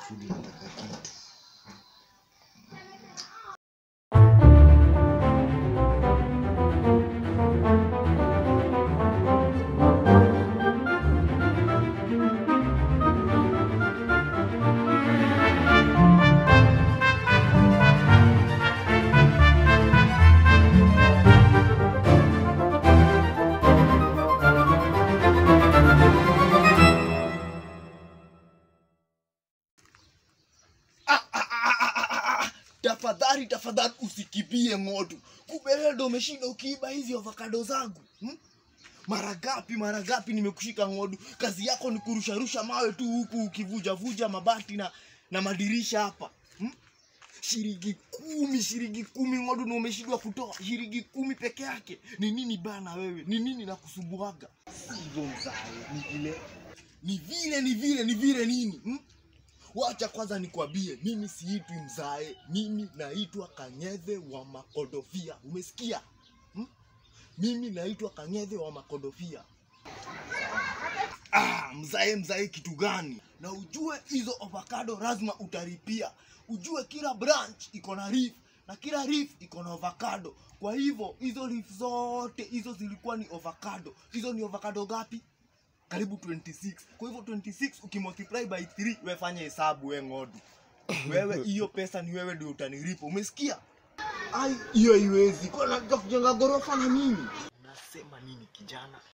Fudi nataka kitu. Tafadhali tafadhali usikibie ng'otu. Kumbe ndo umeshinda ukiiba hizi avocado zangu. Hmm? Mara gapi mara gapi nimekushika ng'odu. Kazi yako ni kurusharusha mawe tu huku ukivuja vuja mabati na na madirisha hapa. Hmm? Shilingi kumi, shilingi kumi ng'odu na umeshindwa kutoa shilingi kumi peke yake. Ni nini bana wewe? Ni nini nakusumbuaga? Sivyo mzae, ni vile ni vile ni vile ni vile nini? Hmm? Wacha kwanza nikwambie, mimi siitwi mzae, mimi naitwa Kanyethe wa Makodofia. Umesikia? Hmm? Mimi naitwa Kanyethe wa Makodofia. Ah, mzae mzae kitu gani? Na ujue hizo avocado lazima utaripia. Ujue kila branch iko na reef na kila reef iko na avocado. Kwa hivyo hizo reef zote hizo zilikuwa ni avocado. Hizo ni avocado gapi? karibu 26 kwa hivyo 26 ukimultiply by 3 we fanya hesabu we ng'odu wewe hiyo pesa ni wewe ndio utanilipa umesikia ai hiyo haiwezi kwa nataka kujenga ghorofa na mimi unasema nini kijana